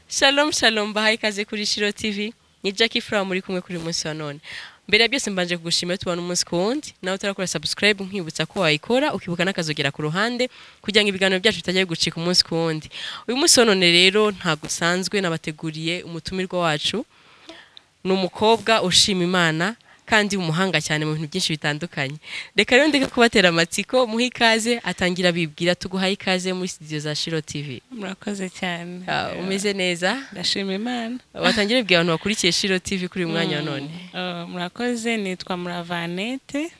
Shalom shalom bahaye ikaze kuri Shiro TV ni Jackie Flower muri kumwe kuri munsi wa none mbere ya byose mbanje kugushimira tubana umunsi ku wundi nawe utarakora subscribe nkwibutsa ko wayikora ukibuka n'akazogera ku ruhande kugira ngo ibiganiro byacu bitajya gucika umunsi ku wundi uyu munsi wa none rero ntabwo usanzwe nabateguriye umutumirwa wacu ni umukobwa ushima imana kandi umuhanga cyane mu bintu byinshi bitandukanye reka rero ndeke kubatera amatsiko muhe ikaze atangira bibwira tuguhaye ikaze muri studio za Shiro TV murakoze cyane Ah, umeze neza ndashima imana watangire bwira abantu bakurikiye Shiro TV kuri uyu mwanya wa none Eh, murakoze nitwa muravanete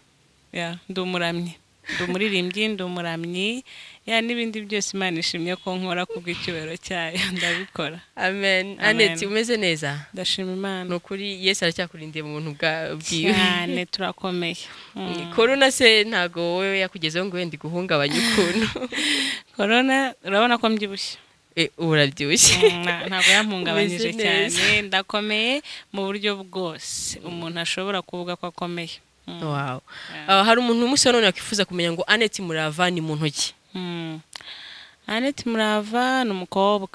Ya, ndi umuramyi ndi umuririmbyi ndi umuramyi ya n'ibindi byose imana ishimye ko nkora kubw'icyubahiro cyayo ndabikora amen aneti umeze neza ndashima imana ni ukuri yesu aracyakurindiye mu buntu bwa- bwiwe cyane turakomeye Mm. korona se ntago wowe yakugezeho ngo wenda iguhungabanye ukuntu korona urabona ko mbyibushye Eh, ubu urabyibushye Mm, na- ntabwo yampungabanyije Umeze neza. cyane ndakomeye mu buryo bwose umuntu ashobora kuvuga ko akomeye Mm. wow Yeah. Ah, hari umuntu umunsi wa none yakwifuza kumenya ngo aneti murava ni mu ntoki Mm. Annette Murava ni umukobwa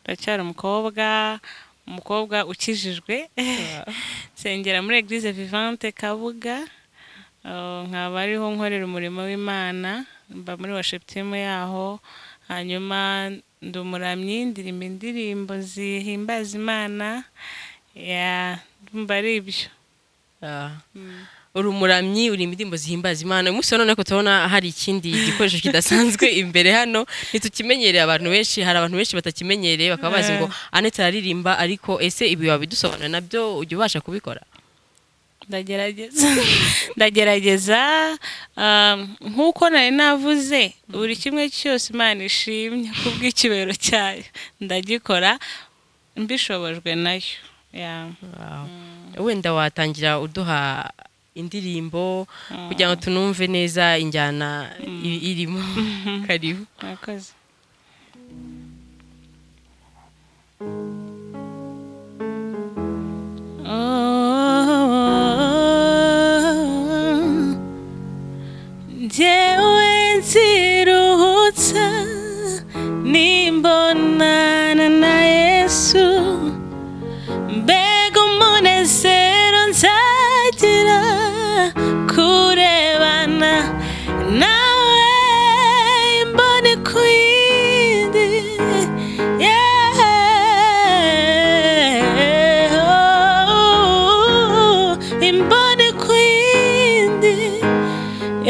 ndacyari umukobwa umukobwa ukijijwe nsengera muri Eglise Vivante Kabuga Uh, nkaba ariho nkorera umurimo w'Imana mba muri worship team yaho hanyuma ndi umuramyi ndirimba indirimbo zihimbaza Imana ya ndumva ari ibyo Ah. uri umuramyi uri indirimbo zihimbaza imana umunsi wa none ariko turabona hari ikindi gikoresho kidasanzwe imbere hano ntitukimenyereye abantu benshi hari abantu benshi batakimenyereye bakaba bazi ngo anete araririmba ariko ese ibi wabidusobanura nabyo ujya ubasha kubikora ndagerageza ndagerageza um, nk'uko nari navuze buri kimwe cyose imana ishimye ku bw'ikibero cyayo ndagikora mbishobojwe nayo Yeah. wenda watangira uduha indirimbo kugira ngo tunumve neza injyana i- irimo karibu murakoze njyewe nziruhutsa nimbonana na yesu mbega umunezero nzagira kurebana nawe imboni ku yindi Yeah. Oh, imboni ku yindi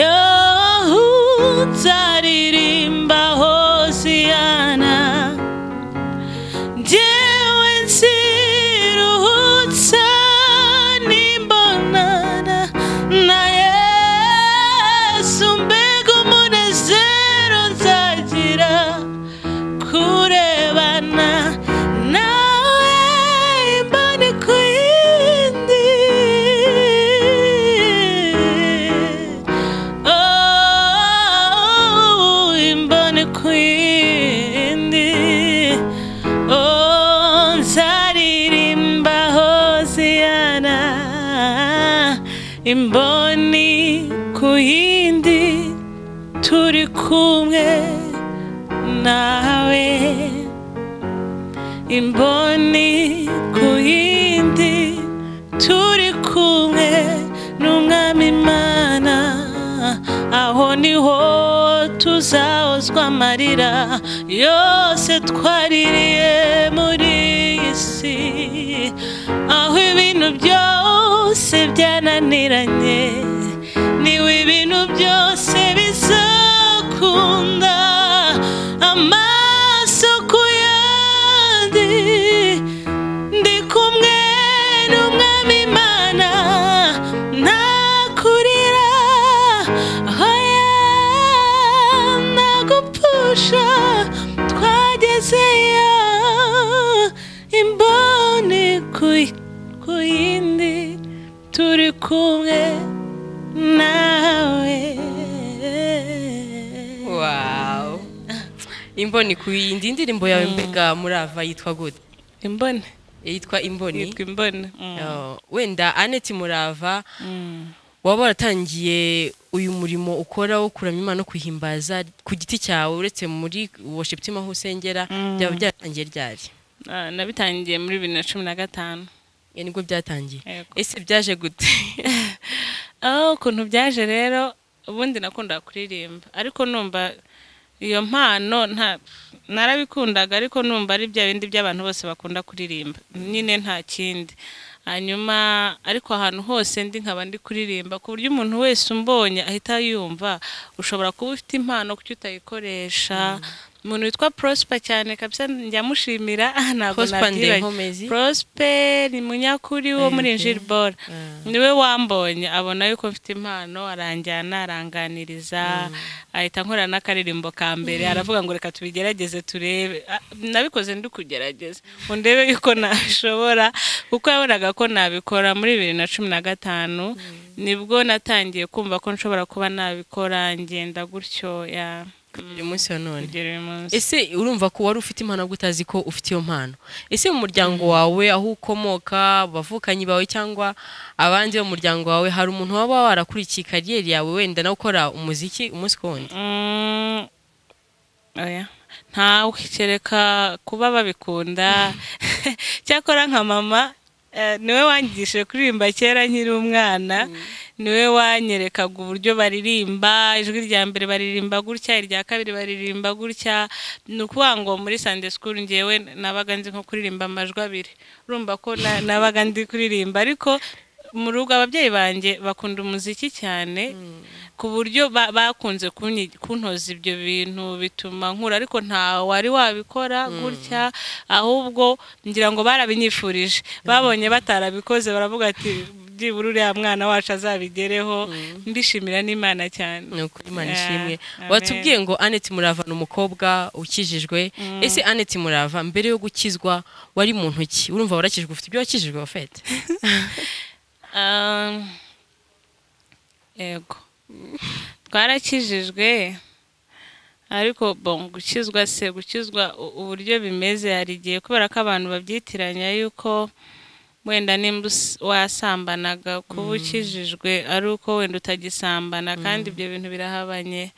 yahutaririmba hosiyana njyewe nsiruhutsa nimbonana na yesu mbega umunezero nzagira kurebana nawe imboni ku yindi Oh, imboni ku yindi Oh, nzaririmba hoziyana imboni ku yindi turi kumwe nawe imboni ku yindi turi kumwe n'umwami imana aho niho tuzahozwa amarira yose twaririye muri iyi si aho ibintu byose byananiranye niwe ibintu byose bizakunda amaso ku yandi ndi kumwe n'umwami imana ntakurira hoya ntagupfusha twagezeyo imboni ku- ku yindi turi kumwe nawe wow imboni ku yindi indirimbo yawe mbega murava yitwa gute imbone yitwa imboni yitwa imbone Mm. Oh, wenda aneti murava Mm. waba waratangiye uyu murimo ukora wo kuramya imana no kuhimbaza ku giti cyawe uretse muri worship team aho usengera byaba byaratangiye ryari Ah, nabitangiye muri bibiri na cumi na gatanu Ya, nibwo byatangiye Yego. ese byaje gute aho ukuntu byaje rero ubundi nakundaga kuririmba ariko numva iyo mpano nta narabikundaga ariko numva ari bya bindi by'abantu bose bakunda kuririmba nyine nta kindi hanyuma ariko ahantu hose ndi nkaba ndi kuririmba ku buryo umuntu wese umbonye ahita yumva ushobora kuba ufite impano kuki utayikoresha umuntu witwa prosper cyane kabisa njya mushimira ntabwo Prosper nabyibagirwa. Ndenkomezi? prosper ni munyakuri wo muri Okay. injiri bora Ah. niwe wambonye abona yuko mfite impano aranjyana aranganiriza ahita nkorana n'akaririmbo ka mbere aravuga ngo reka tubigerageze turebe Ah, nabikoze ndi kugerageza ngo ndebe yuko nabishobora kuko yabonaga ko nabikora muri bibiri na cumi na gatanu nibwo natangiye kumva ko nshobora kuba nabikora ngenda gutyo ya uyu munsi wa none kugera uyu munsi ese urumva ko wari ufite impano ahubwo utazi ko ufite iyo mpano ese mu muryango wawe aho ukomoka abavukanyi bawe cyangwa abandi bo mu muryango wawe hari umuntu waba warakurikiye kariyeri yawe wenda nawe ukora umuziki umunsi ku wundi Mm, oya ntawe kereka kuba babikunda cyakora nka mama eh, niwe wangishije kuririmba kera nkiri umwana niwe wanyerekaga uburyo baririmba ijwi rya mbere baririmba gutya irya kabiri baririmba gutya ni ukuvuga ngo muri sande sikuru ngewe nabaga nzi nko kuririmba amajwi abiri urumva ko na- nabaga ndi kuririmba ariko mu rugo ababyeyi banjye bakunda umuziki cyane ku buryo ba- bakunze kunyi- kuntoza ibyo bintu bituma nkura ariko nta wari wabikora gutya ahubwo ngira ngo barabinyifurije babonye batarabikoze baravuga ati byibura uriya mwana wacu azabigereho mbishimira n'imana cyane ni ukuri imana ishimwe Yeah, amen. watubwiye ngo aneti murava ni umukobwa ukijijwe ese aneti murava mbere yo gukizwa wari mu ntoki urumva warakijwe ufite ibyo wakijijwe wafete Um, yego twarakijijwe ariko bon gukizwa se gukizwa u- uburyo bimeze hari igihe kubera ko abantu babyitiranya yuko wenda nimba us- wasambanaga kuba ukijijwe ari uko wenda utagisambana kandi ibyo bintu birahabanye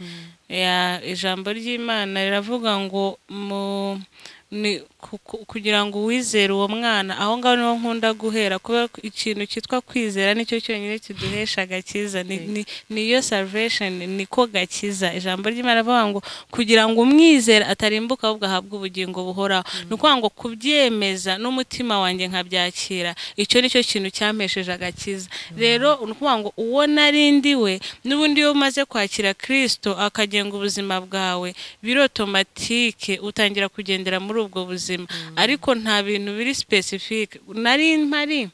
Ya, ijambo ry'imana riravuga ngo mu ni ku- ku- kugira ngo uwizere uwo mwana aho ngaho niho nkunda guhera kubera ko ikintu cyitwa kwizera nicyo cyonyine kiduhesha agakiza ni- ni- niyo salvation niko gakiza ijambo ry'imana rivuga ngo kugira ngo umwizere atarimbuka ahubwo ahabwe ubugingo buhoraho ni ukuvuga ngo kubyemeza n'umutima wanjye nkabyakira icyo nicyo kintu cyampesheje agakiza rero ni ukuvuga ngo uwo narindi we n'ubundi iyo umaze kwakira kirisito akagenga ubuzima bwawe birotomatike utangira kugendera muri ubwo buzima ariko nta bintu biri sipesifike nari mpari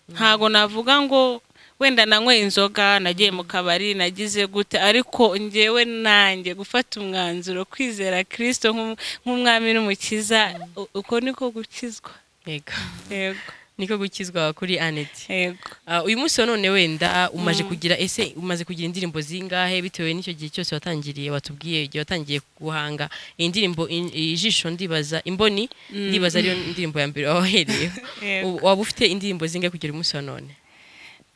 ntago navuga ngo wenda nanyweye inzoga nagiye mu kabari nagize gute ariko ngewe nanjye gufata umwanzuro kwizera kirisito nk'um- nk'umwami n'umukiza u- uko niko gukizwa yego yego niko gukizwa kuri aneti yego Ah, uyu munsi wa none wenda umaje kugira ese umaze kugira indirimbo zingahe bitewe n'icyo gihe cyose watangiriye watubwiye igihe watangiye guhanga iyi ndirimbo in- ijisho ndibaza imboni ndibaza ariyo ndirimbo ya mbere wahereye Yego. waba ufite indirimbo zingahe kugera uyu munsi wa none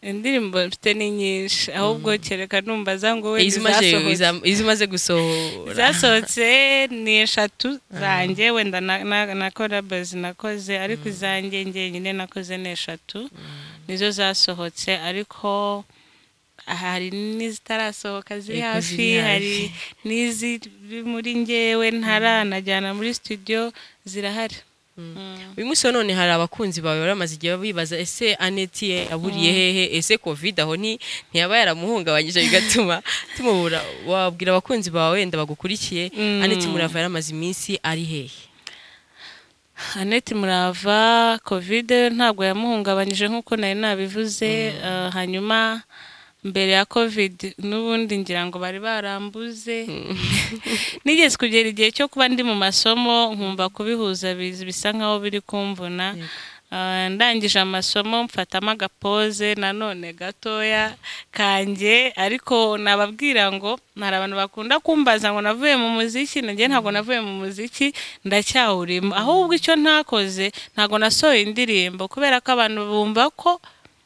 indirimbo mfite ni nyinshi ahubwo kereka numva za ngo wenda izimaze izasohotse iza- izimaze gusohora zasohotse ni eshatu zanjye wenda na- na- na korabazi nakoze ariko izanjye njyenyine nakoze ni eshatu nizo zasohotse ariko hari n'izitarasohoka ziri Yego, hafi ziri hafi. hari n'iziri muri ngewe ntaranajyana muri studio zirahari Mm. uyu munsi wa none hari abakunzi bawe bari bamaze igihe bibaza ese aneti ye yaburiye hehe ese covid aho ni ntiyaba yaramuhungabanyije bigatuma tumubura wabwira abakunzi bawe wenda bagukurikiye Mm. aneti murava yaramaze iminsi ari hehe Annette Murava kovide ntabwo yamuhungabanyije nk'uko nari nabivuze eh, hanyuma mbere ya kovide n'ubundi ngira ngo bari barambuze nigeze kugera igihe cyo kuba ndi mu masomo nkumva kubihuza biz- bisa nkaho biri kumvuna Eh, ndangije amasomo mfatamo agapoze nanone gatoya kanjye ariko nababwira ngo hari abantu bakunda kumbaza ngo navuye mu muziki nanjye ntabwo navuye mu muziki ndacyawurimo ahubwo icyo ntakoze ntabwo nasohoye indirimbo kubera ko abantu bumva ko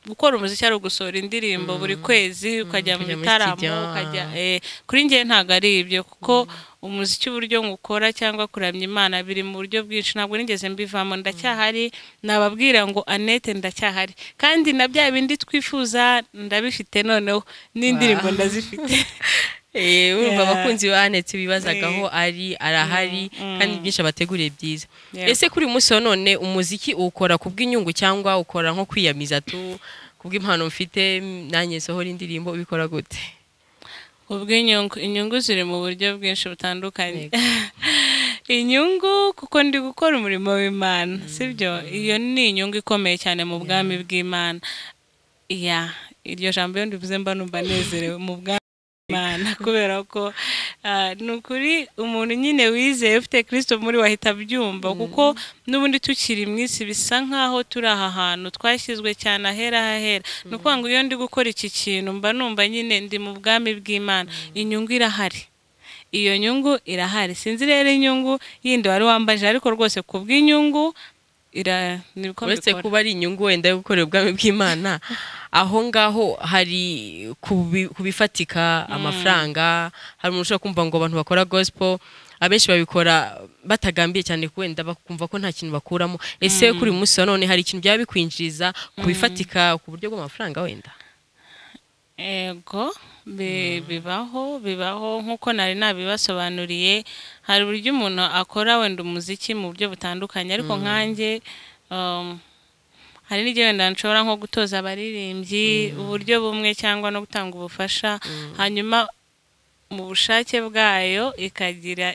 gukora umuziki ari ugusohora indirimbo buri kwezi ukajya mu ukajya muri bitaramo studio. ukajya eh, kuri njye ntabwo ari ibyo kuko umuziki uburyo ngukora cyangwa kuramya imana biri mu buryo bwinshi ntabwo nigeze mbivamo ndacyahari nababwira ngo anete ndacyahari kandi na bya bindi twifuza ndabifite noneho n'indirimbo Wow. ndazifite Eh, urumva Yeah. abakunzi ba anetse bibazaga aho ari arahari kandi byinshi abateguriye byiza Yeah. ese kuri uyu munsi wa none umuziki uwukora ku bw'inyungu cyangwa ukora nko kwiyamiza tu ku bw'impano mfite mm, nanjye nsohora indirimbo ubikora gute ubw'inyungu inyungu ziri mu buryo bwinshi butandukanye Yego. inyungu kuko ndi gukora umurimo w'imana sibyo iyo ni inyungu ikomeye cyane mu bwami bw'imana iya iryo jambo iyo ndivuze mba numva nezerewe mu bwami bw'imana kubera ko ah, ni ukuri umuntu nyine wizeye ufite kirisito muri we ahita abyumva kuko n'ubundi tukiri mu isi bisa nk'aho turi aha hantu twashyizwe cyane ahera hahera ni ukuvuga ngo iyo ndi gukora iki kintu mba numva nyine ndi mu bwami bw'imana inyungu irahari iyo nyungu irahari sinzi rero inyungu yindi wari wambaje ariko rwose ku bw'inyungu ira ni uko uretse mbikora. kuba ari inyungu wenda yo gukorera ubwami bw'imana aho ngaho hari kubi- kubifatika amafaranga hari umuntu ushobora kumva ngo abantu bakora gospel abenshi babikora batagambiye cyane ko wenda bakumva ko nta kintu bakuramo ese kuri uyu munsi wa none hari ikintu byaba bikwinjiriza ku bifatika ku buryo bw'amafaranga wenda ego bi- bibaho bibaho nk'uko nari nabibasobanuriye hari uburyo umuntu akora wenda umuziki mu buryo butandukanye ariko nkanjye um, hari n'igihe wenda nshobora nko gutoza abaririmbyi uburyo bumwe cyangwa no gutanga ubufasha hanyuma mu bushake bwayo ikagira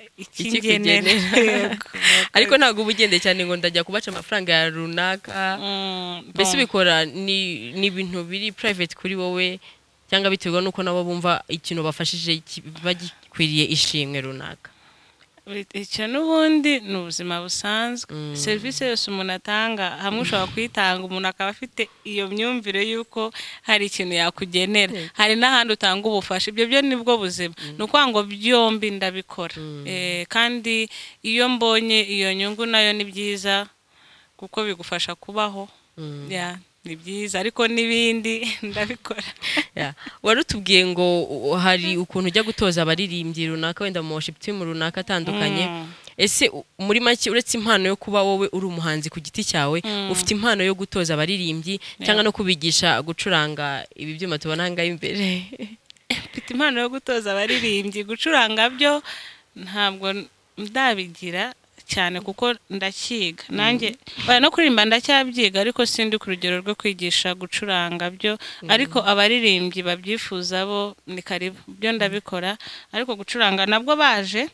Ikikugenera. ikigenera Yego. ariko ntabwo uba ugendeye cyane ngo ndajya kubaca amafaranga ya runaka Mm, mbese bon. ubikora ni ni ibintu biri private kuri wowe cyangwa biterwa n'uko nabo bumva ikintu bafashije ki- bagikwiriye ishimwe runaka icyo n'ubundi ni ubuzima busanzwe Mm. serivisi yose umuntu atanga hamwe ushobora kuyitanga umuntu akaba afite iyo myumvire y'uko hari ikintu yakugenera hari n'ahandi utanga ubufasha ibyo byo nibwo buzima ni ukuvuga ngo byombi ndabikora Eh, kandi iyo mbonye iyo nyungu nayo ni byiza kuko bigufasha kubaho Ya, ni byiza ariko n'ibindi ndabikora Ya. wari utubwiye ngo u- hari ukuntu ujya gutoza abaririmbyi runaka wenda mu worship team runaka atandukanye Mm. ese u- muri make uretse impano yo kuba wowe uri umuhanzi ku giti cyawe ufite impano yo gutoza abaririmbyi cyangwa no kubigisha gucuranga ibi byuma tubona aha ngaha imbere mfite impano yo gutoza abaririmbyi gucuranga byo ntabwo ndabigira cyane kuko ndacyiga nanjye oya, no kuririmba ndacyabyiga ariko sindi ku rugero rwo kwigisha gucuranga byo ariko abaririmbyi babyifuza bo ni karibu byo ndabikora ariko gucuranga nabwo baje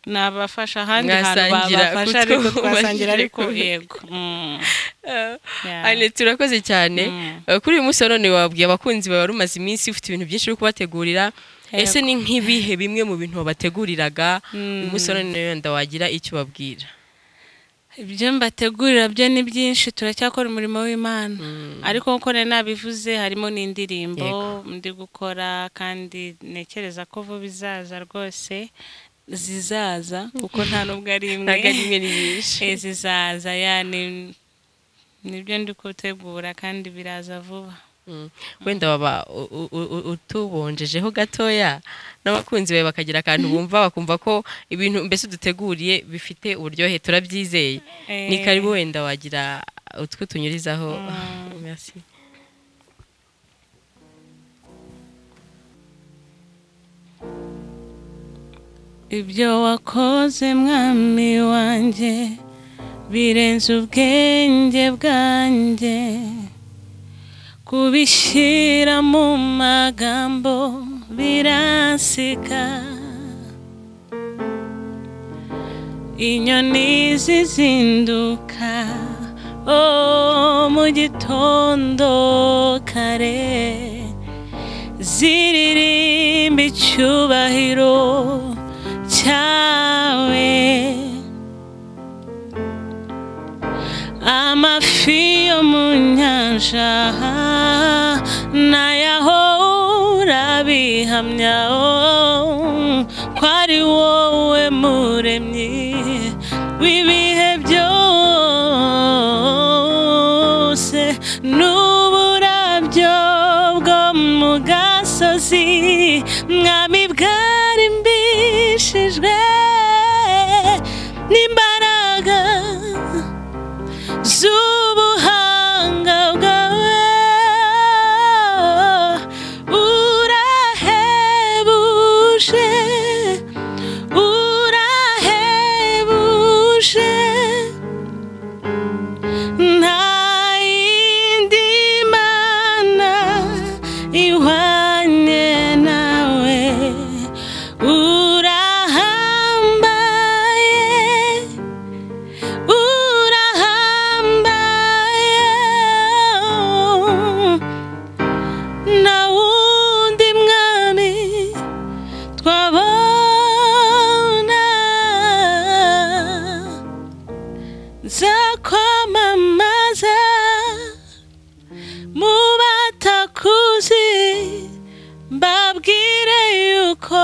nabafasha ahandi hantu Mwasangira babafasha ariko kutwubakira. twasangira ariko yego mm, yeah. ane turakoze cyane Mm. Eh, kuri uyu munsi wa none wabwiye abakunzi bawe wari umaze iminsi ufite ibintu byinshi uri kubategurira Yego. ese ni nk'ibihe bimwe mu bintu wabateguriraga uyu munsi wa none wenda wagira icyo ubabwira ibyo mbategurira byo ni byinshi turacyakora umurimo w'imana ariko nkuko nari nabivuze harimo n'indirimbo ndi gukora kandi ntekereza ko vuba izaza rwose zizaza kuko nta n'ubwo ari imwe ntabwo ari imwe ni nyinshi Eh, zizaza ya ni- nibyo ndi gutegura kandi biraza vuba Mm. wenda waba u- u- u- utubonjejeho gatoya n'abakunzi bawe bakagira akantu bumva bakumva ko ibintu mbese uduteguriye bifite uburyohe turabyizeye ni Eh. karibu wenda wagira utwo tunyurizaho Merci. ibyo wakoze mwami wanjye birenze ubwenge bwanjye kubishyira mu magambo biransika inyoni zizinduka oh, mu gitondo kare ziririmba icyubahiro cyawe amafi yo mu nyanja nayaho urabihamya oh, ko ari wowe muremyi w'ibihe byose n'uburabyo bwo mu gasozi mwami bwari mbishijwe n'imbaraga z'ubuhanga bwawe urahebuje urahebuje nta yindi mana ihwanye nawe urahambaye urahambaye nta wundi mwami twabona nzakwamamaza mu batakuzi mbabwire yuko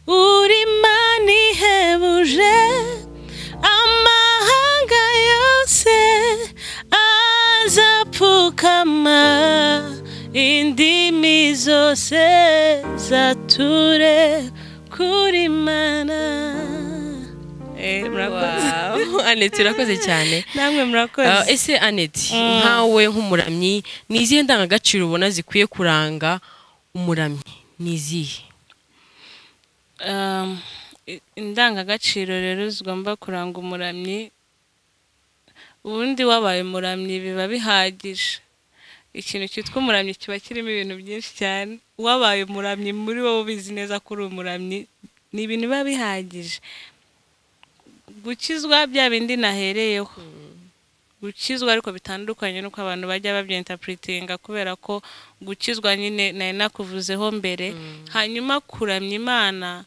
uri mani ihebuje amahanga yose azapfukama indimi zose zature kuri mana Eh, murakoze Wow. Annette urakoze cyane namwe Ah, murakoze ese aneti nkawe nk'umuramyi ni izihe ndangagaciro ubona zikwiye kuranga umuramyi ni izihe Um, i- indangagaciro rero zigomba kuranga umuramyi ubundi wabaye umuramyi biba bihagije ikintu cyitwa umuramyi kiba kirimo ibintu byinshi cyane wabaye umuramyi muri wowe ubizi neza ko uri umuramyi ni ibintu biba bihagije gukizwa bya bindi nahereyeho gukizwa ariko bitandukanye n'uko abantu bajya babyentapuritinga kubera ko gukizwa nyine nari nakuvuzeho mbere hanyuma kuramya imana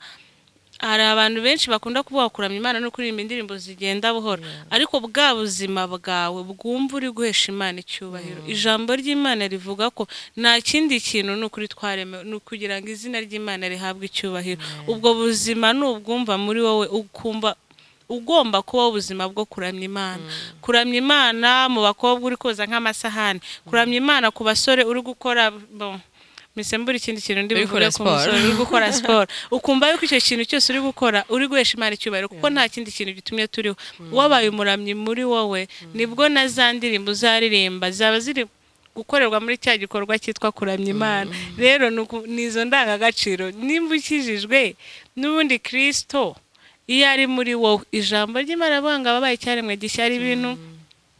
hari abantu benshi bakunda kuvuga kuramya imana no kuririmba indirimbo zigenda buhoro ariko bwa buzima bwawe bwumva uri guhesha imana icyubahiro ijambo ry'imana rivuga ko nta kindi kintu ni ukuri twaremewe ni ukugira ngo izina ry'imana rihabwe icyubahiro ubwo buzima ni ubwumva muri wowe ukumva ugomba kubaho ubuzima bwo kuramya imana kuramya imana mu bakobwa uri koza nk'amasahani kuramya imana ku basore uri gukora bon, misembura ikindi kintu ndi Uri gukora buvuge ku siporo. musore uri gukora siporo ukumva yuko icyo kintu cyose uri gukora uri guhesha imana icyubahiro kuko nta kindi kintu gitumye turiho wabaye umuramyi muri wowe nibwo na za ndirimbo uzaririmba zaba ziri gukorerwa muri cya gikorwa cyitwa kuramya imana rero ni uku- ni izo ndangagaciro nimba ukijijwe n'ubundi kirisito iyo ari muri wowe ijambo ry'imana rivuga ngo ababaye icyaremwe gishya ari ibintu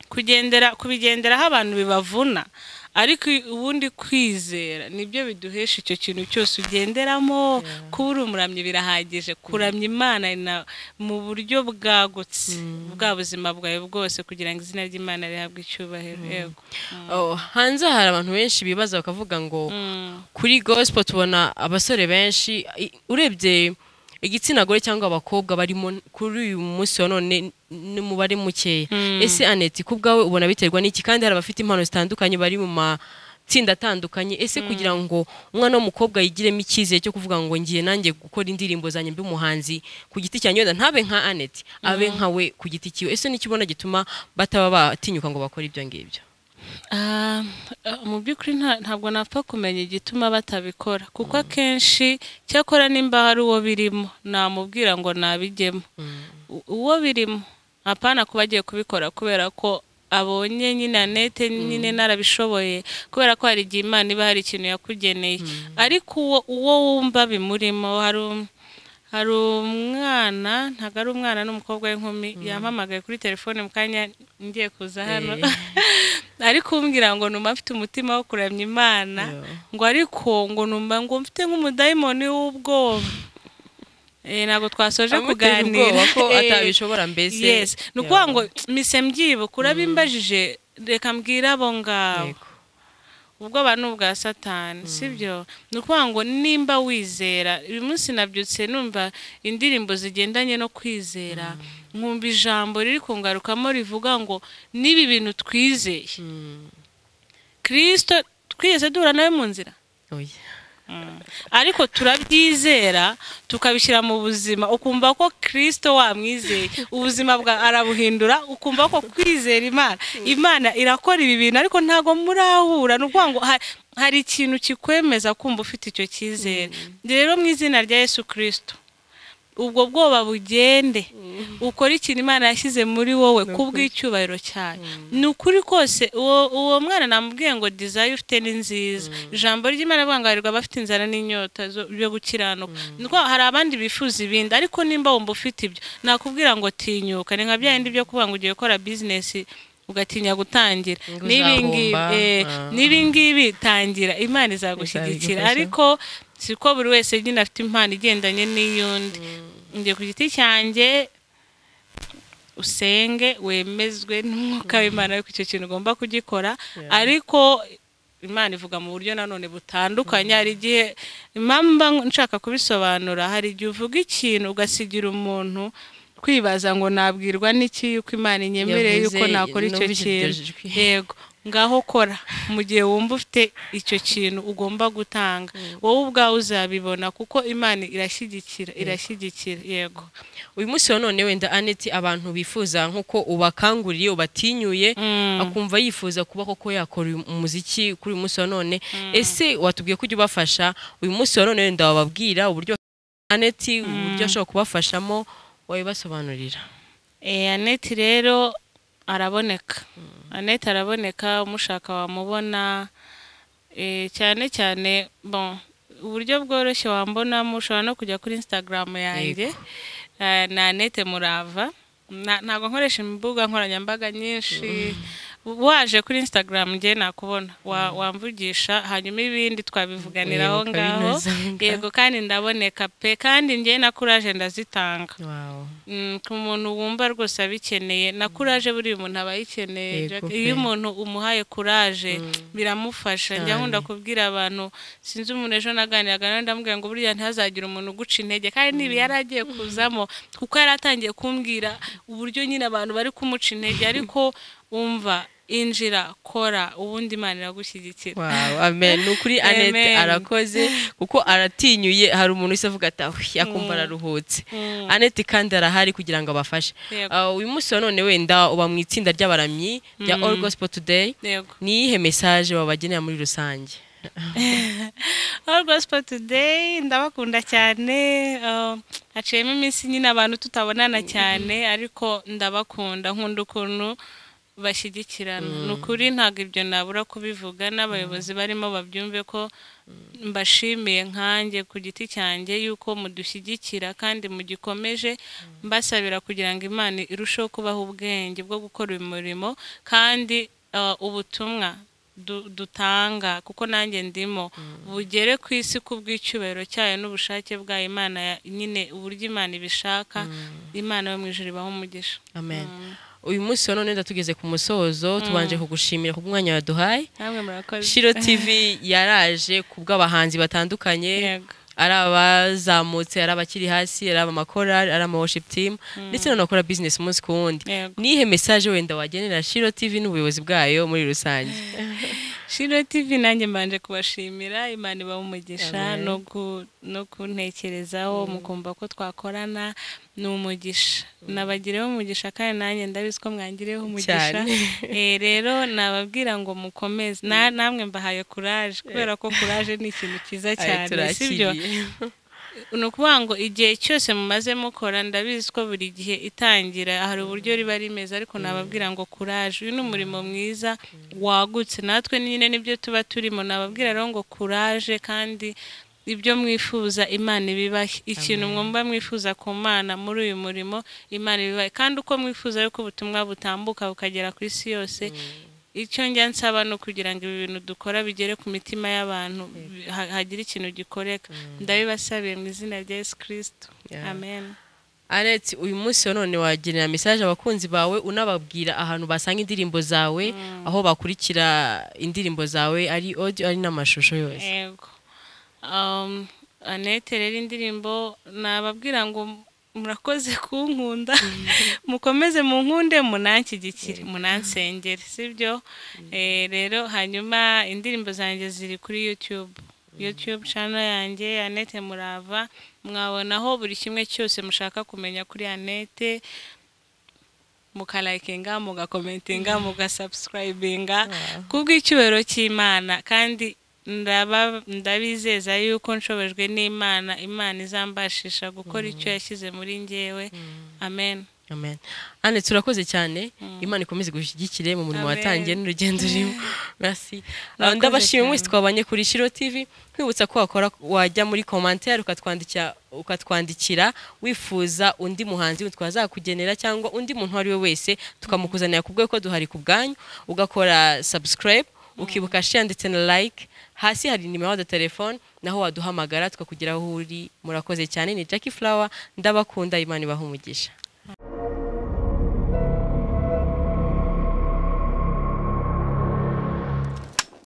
kugendera kubigenderaho abantu bibavuna ariko i- ubundi kwizera nibyo biduhesha icyo kintu cyose ugenderamo kuba uri umuramyi birahagije kuramya imana na- mu buryo bwagutse bwa buzima bwawe bwose kugira ngo izina ry'imana rihabwe icyubahiro yego Oh, hanze hari abantu benshi bibaza bakavuga ngo Mm. kuri gospel tubona abasore benshi i- urebye igitsina gore cyangwa abakobwa barimo kuri uyu munsi wa none n'umubare mukeya ese aneti ku bwawe ubona biterwa n'iki kandi hari abafite impano zitandukanye bari mu matsinda atandukanye ese kugira ngo umwana w'umukobwa yigiremo icyizere cyo kuvuga ngo ngiye nanjye gukora indirimbo zanjye mbi umuhanzi ku giti cyanjye wenda ntabe nka aneti abe nkawe ku giti cyiwe ese n'icyo ubona gituma bataba batinyuka ngo bakore ibyo ngibyo Ah, eh, mu by'ukuri nta- ntabwo napfa kumenya igituma batabikora kuko akenshi cyakora nimba hari uwo birimo namubwira ngo nabijyemo U- uwo birimo apana kuba agiye kubikora kubera ko abonye nyine anete nyine narabishoboye kubera ko hari igihe imana iba hari ikintu yakugeneye ariko uwo uwo wumva bimurimo hari um- hari umwana ntabwo ari umwana n'umukobwa w'inkumi yampamagaye kuri telefone mu kanya ngiye kuza hano ariko umbwira ngo numva mfite umutima wo kuramya imana Yo. ngo ariko ngo numva ngo mfite nk'umudayimoni w'ubwoba Eh, ntabwo twasoje Amutera kuganira ubwoba ko Eh, atabishobora mbese yes ni ukuvuga ngo mise mbyibuka urabimbajije reka mbwire abo ngabo Yego. ubwoba ni ubwa satani sibyo ni ukuvuga ngo nimba wizera uyu munsi nabyutse numva indirimbo zigendanye no kwizera nkumva ijambo riri kungarukamo rivuga ngo n'ibi bintu twizeye Mm. kirisito twigeze duhura nawe mu nzira Oya. ariko turabyizera tukabishyira mu buzima ukumva ko kirisito wamwizeye ubuzima bwa arabuhindura ukumva ko kwizera imana imana irakora ibi bintu ariko ntabwo murahura ni ukuvuga ngo ha- hari ikintu kikwemeza kumva ufite icyo cyizere rero mu izina rya yesu kirisito ubwo bwoba bugende ukore ikintu imana yashyize muri wowe Ni ukuri. kubw'icyubahiro cyayo ni ukuri kose uwo uwo mwana namubwiye ngo dizayi ufite ni nziza ijambo ry'imana avuga ngo arirwa abafite inzara n'inyota zo- byo gukiranuka Ni ukuvuga hari abandi bifuza ibindi ariko nimba wumva ufite ibyo nakubwira ngo tinyuka ni nka bya bindi byo kuvuga ngo ugiye gukora bizinesi ugatinya gutangira Ngo n'ibingibi uzahomba, eh, ah. n'ibingibi tangira imana izagushyigikira Izabigufasha. ariko siko buri wese nyine afite impano igendanye n'iyundi njye ku giti cyanjye usenge wemezwe n'umwuka w'imana ariko icyo kintu ugomba kugikora Yeah. ariko imana ivuga mu buryo nanone butandukanye hari igihe impamvu mba nshaka kubisobanura hari igihe uvuga ikintu ugasigira umuntu kwibaza ngo nabwirwa n'iki yuko imana inyemereye Yavuze, yuko nakora icyo numvise iryo kintu jwi. yego ngaho kora mu gihe wumva ufite icyo kintu ugomba gutanga wowe ubwawe uzabibona kuko imana irashyigikira irashyigikira yego uyu munsi wa none wenda aneti abantu bifuza nk'uko ubakanguriye ubatinyuye akumva yifuza kuba koko yakora uyu umuziki kuri uyu munsi wa none ese watubwiye ko ujya ubafasha uyu munsi wa none wenda wababwira uburyo aneti uburyo ashobora kubafashamo wabibasobanurira Eh, aneti rero araboneka aneti araboneka umushaka wamubona Eh, cyane cyane bon uburyo bworoshye wambonamo ushobora no kujya kuri instagram yanjye Eh, ni anete murava Na- ntabwo nkoresha imbuga nkoranyambaga nyinshi waje kuri instagram njye nakubona Wa- wamvugisha hanyuma ibindi twabivuganira aho Yego, ngaho kabinuza aho ngaho. yego kandi ndaboneka pe kandi njye na kuraje ndazitanga Wow. Mm, ku muntu wumva rwose abikeneye na kuraje buriya umuntu aba ayikeneye Yego Jack. pe. iyo umuntu umuhaye kuraje biramufasha njya Cyane. nkunda kubwira abantu sinzi umuntu ejo naganiraga nawe ndamubwira ngo buriya ntihazagira umuntu uguca intege kandi n'ibi yari agiye kuzamo kuko yari atangiye kumbwira uburyo nyine abantu bari kumuca intege ariko umva injira kora ubundi imana iragushyigikira Wow, amen ni ukuri anete Amen. arakoze kuko aratinyuye hari umuntu wese avuga ati ahuye akumva araruhutse anete kandi arahari kugira ngo abafashe Yego. Ah, uyu munsi wa none wenda uba mu itsinda ry'abaramyi rya all gospel today yego ni iyihe mesaje wabagenera muri rusange All Gospel Today ndabakunda cyane uh, haciyemo iminsi nyine abantu tutabonana cyane ariko ndabakunda nkunda ukuntu bashyigikirana ni ukuri ntabwo ibyo nabura kubivuga n'abayobozi barimo babyumve ko mbashimiye nkanjye ku giti cyanjye yuko mudushyigikira kandi mugikomeje mbasabira kugira ngo imana irusheho kubaha ubwenge bwo gukora uyu murimo kandi uh, ubutumwa du- dutanga kuko nanjye ndimo bugere ku isi ku bw'icyubahiro cyayo n'ubushake bwayo imana ya- nyine uburyo imana ibishaka imana yo mu ijuru ibaho umugisha amen uyu munsi wa none wenda tugeze ku musozo tubanje kugushimira ku bw'umwanya waduhaye namwe murakoze shiro tv yaraje ku bw'abahanzi batandukanye yego ari abazamutse ari abakiri hasi ari abamakorari ari ama worship team ndetse n'abakora business umunsi ku wundi Yego. nihe message wenda wagenera shiro tv n'ubuyobozi bwayo muri rusange shiro tv nanjye mbanje kubashimira imana ibaha umugisha Amen. no gu- no kuntekerezaho mukumva ko twakorana ni umugisha nabagireho umugisha kandi nanjye ndabizi ko mwangireho umugisha Cyane. Eh, rero nababwira ngo mukomeze Na- namwe mbahaye kuraje kubera ko kuraje ni ikintu cyiza Aye, cyane sibyo turakiriye. ni ukuvuga ngo igihe cyose mumaze mukora ndabizi ko buri gihe itangira hari uburyo riba rimeze ariko nababwira ngo kuraje uyu ni umurimo mwiza wagutse natwe nyine nibyo tuba turimo nababwira rero ngo kuraje kandi ibyo mwifuza imana ibibahe ikintu mwumva mwifuza ku mana muri uyu murimo imana ibibahe kandi uko mwifuza yuko ubutumwa butambuka bukagera ku isi yose icyo njya nsaba ni ukugira ngo ibi bintu dukora bigere ku mitima y'abantu bi- ha- hagire ikintu gikoreka ndabibasabiye mu izina rya yesu kirisito Yeah. amen Anet, uyu munsi wa none wagenera message abakunzi bawe unababwira ahantu basanga indirimbo zawe aho bakurikira indirimbo zawe ari audio ari n'amashusho yose yego Um, anete rero indirimbo nababwira ngo murakoze kunkunda mukomeze munkunde munanshyigikire munansengere sibyo Eh, rero hanyuma indirimbo zanjye ziri kuri youtube youtube channel yanjye anete murava mwabonaho buri kimwe cyose mushaka kumenya kuri anete mukalayikinga mugakomentinga mugasubscribinga ku bw'icyubahiro cy'imana kandi ndaba ndabizeza yuko nshobojwe n'imana imana izambashisha gukora icyo yashyize muri ngewe amen amen ane turakoze cyane imana ikomeze gushyigikire mu murimo Amen. watangiye n'urugendo urimo merci Murakoze ndabashimye cyane. mwese twabanye kuri shiro tv kwibutsa ko wakora wajya muri commentaire ukatwandikira ukatwandikira wifuza undi muhanzi twazakugenera cyangwa undi muntu uwo ari we wese tukamukuzanira ku bwe ko duhari ku bwanyu ugakora subscribe ukibuka share ndetse na like hasi hari nimero ya telefone naho waduhamagara tukakugeraho aho uri murakoze cyane ni Jackie Flower ndabakunda imana ibaha umugisha